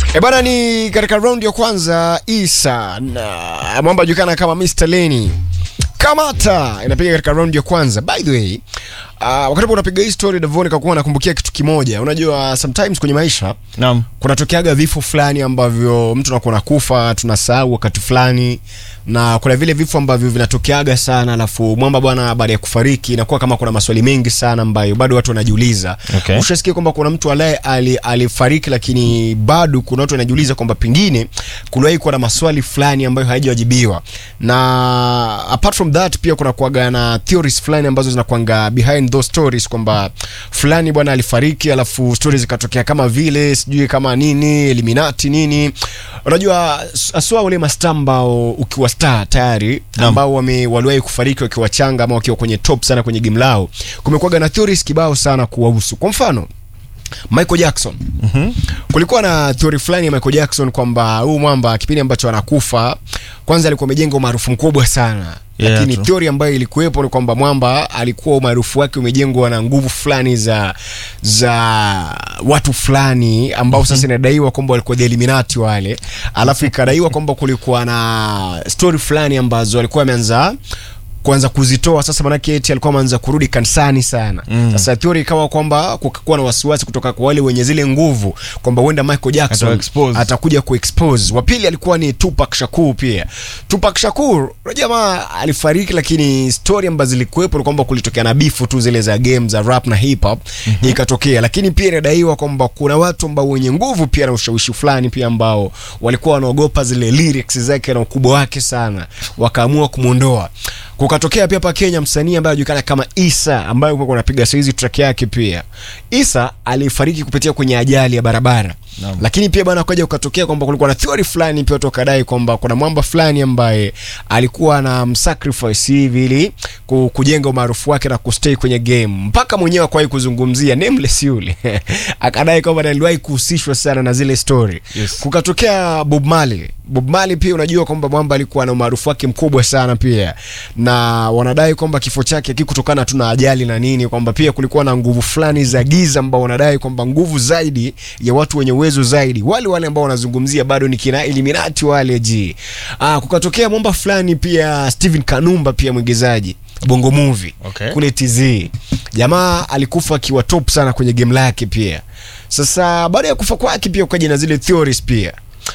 E bana, ni katika raundi ya kwanza Isa na mwamba julikana kama Mr. Lenny Kamata inapiga katika raundi ya kwanza. By the way, uh, wakati unapiga hii story Davon nikakuwa nakumbukia kitu kimoja. Unajua sometimes kwenye maisha Naam. kunatokeaga vifo fulani ambavyo mtu anakuwa nakufa, tunasahau wakati fulani, na kuna vile vifo ambavyo vinatokeaga sana, alafu mwamba bwana, baada ya kufariki inakuwa kama kuna maswali mengi sana ambayo bado watu wanajiuliza. Okay. Ushasikia kwamba kuna mtu alaye ali, alifariki, lakini bado kuna watu wanajiuliza kwamba pengine kuliwahi kuwa na maswali fulani ambayo hayajawajibiwa, na apart from that pia kuna kuaga na theories fulani ambazo zinakuanga behind those stories kwamba fulani bwana alifariki, alafu stories zikatokea kama vile sijui kama nini Illuminati nini. Unajua aswa wale mastaa ambao ukiwa star tayari Naam. ambao wame waliwahi kufariki wakiwa changa ama wakiwa kwenye top sana kwenye game lao, kumekuwaga na theories kibao sana kuwahusu. Kwa mfano Michael Jackson. Kulikuwa na theory fulani ya Michael Jackson kwamba huu mwamba kipindi ambacho anakufa kwanza alikuwa amejenga umaarufu mkubwa sana. Yeah, Lakini true. theory ambayo ilikuwepo ni kwamba mwamba alikuwa umaarufu wake umejengwa na nguvu fulani za za watu fulani ambao sasa inadaiwa kwamba walikuwa the Illuminati wale, alafu ikadaiwa kwamba kulikuwa na story fulani ambazo alikuwa ameanza kuanza kuzitoa sasa, manake eti alikuwa ameanza kurudi kanisani sana. Mm. Sasa theory ikawa kwamba kukakuwa na wasiwasi kutoka kwa wale wenye zile nguvu kwamba huenda Michael Jackson Atawa-expose. atakuja kuexpose. Wa pili alikuwa ni Tupac Shakur pia. Tupac Shakur, unajua jamaa alifariki, lakini story ambazo zilikuwepo ni kwamba kulitokea na bifu tu zile za game za rap na hip hop ikatokea, lakini pia inadaiwa kwamba kuna watu ambao wenye nguvu pia na ushawishi fulani pia ambao walikuwa wanaogopa zile lyrics zake na ukubwa wake sana, wakaamua kumwondoa. Kukatokea pia hapa Kenya msanii ambaye anajulikana kama Isa ambaye kwa anapiga saizi track yake pia. Isa alifariki kupitia kwenye ajali ya barabara. Naam. Lakini pia bwana kaja ukatokea kwamba kulikuwa na theory fulani pia watu wakadai kwamba kuna mwamba fulani ambaye alikuwa na msacrifice hivi ili ku- kujenga umaarufu wake na kustay kwenye game. Mpaka mwenyewe akawahi kuzungumzia nameless yule. Akadai kwamba aliwahi kuhusishwa sana na zile story. Yes. Kukatokea Bob Marley. Bob Marley pia unajua kwamba mwamba alikuwa na umaarufu wake mkubwa sana pia, na wanadai kwamba kifo chake kikutokana tu na ajali na nini, kwamba pia kulikuwa na nguvu fulani za giza ambao wanadai kwamba nguvu zaidi ya watu wenye uwezo zaidi, wale wale ambao wanazungumzia bado ni kina Illuminati wale ji. Ah, kukatokea mwamba fulani pia Steven Kanumba pia mwigizaji Bongo Movie Okay. kule TZ. Jamaa alikufa akiwa top sana kwenye game lake pia. Sasa baada ya kufa kwake pia ukaja na zile theories pia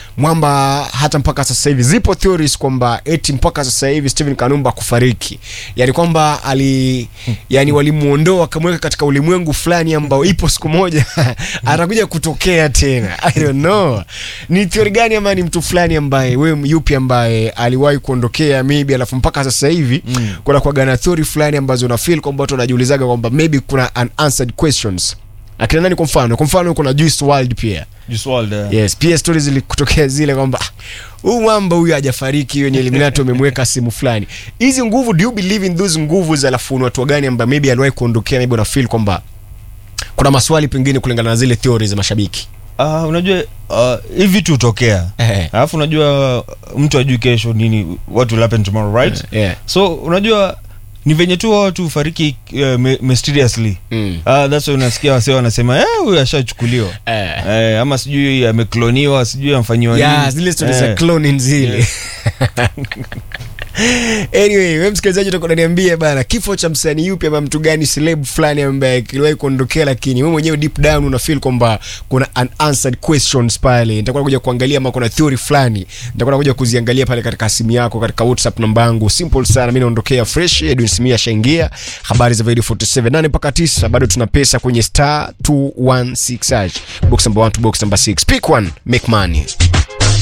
mwamba hata mpaka sasa hivi zipo theories kwamba eti mpaka sasa hivi Steven Kanumba kufariki, yani kwamba ali yani walimuondoa wakamweka katika ulimwengu fulani ambao ipo siku moja atakuja kutokea tena. I don't know ni theory gani ama ni mtu fulani ambaye wewe yupi ambaye aliwahi kuondokea maybe, alafu mpaka sasa hivi Mm. kuna kwa na theory fulani ambazo una feel kwamba watu wanajiulizaga kwamba maybe kuna unanswered questions. Akina nani kwa mfano? Kwa mfano kuna Juice WRLD pia Juice WRLD. eh. Yes, pia stories zilikutokea zile kwamba "Ah, huyu mwamba huyu hajafariki, hiyo ni Illuminati wamemweka simu fulani. Hizi nguvu, do you believe in those nguvu za alafu ni watu gani ambao maybe aliwahi kuondokea, maybe una feel kwamba kuna maswali pengine kulingana na zile theories za mashabiki. Ah, unajua ah, hivi vitu hutokea Eh. alafu unajua mtu ajui kesho nini what will happen tomorrow right Yeah. so unajua ni venye tu watu hufariki uh, my- mysteriously Mm. Ah, that's why unasikia wasee wanasema eh, huyu ashachukuliwa Eh. eh, ama sijui amekloniwa sijui amfanyiwa Yeah, nini. zile stories za Eh. cloning zile. Anyway, wewe msikilizaji utakuwa unaniambia bana kifo cha msanii yupi ama mtu gani celeb fulani ambaye kiliwahi kuondokea, lakini wewe mwenyewe deep down una feel kwamba kuna unanswered questions pale. Nitakuwa nakuja kuangalia ama kuna theory fulani, nitakuwa nakuja kuziangalia pale katika simu yako, katika WhatsApp namba yangu simple sana. Mimi naondokea fresh, Edwin Simia shaingia habari za video 47 nane mpaka 9, bado tuna pesa kwenye star 216 hash box number 1 to box number 6, pick one make money.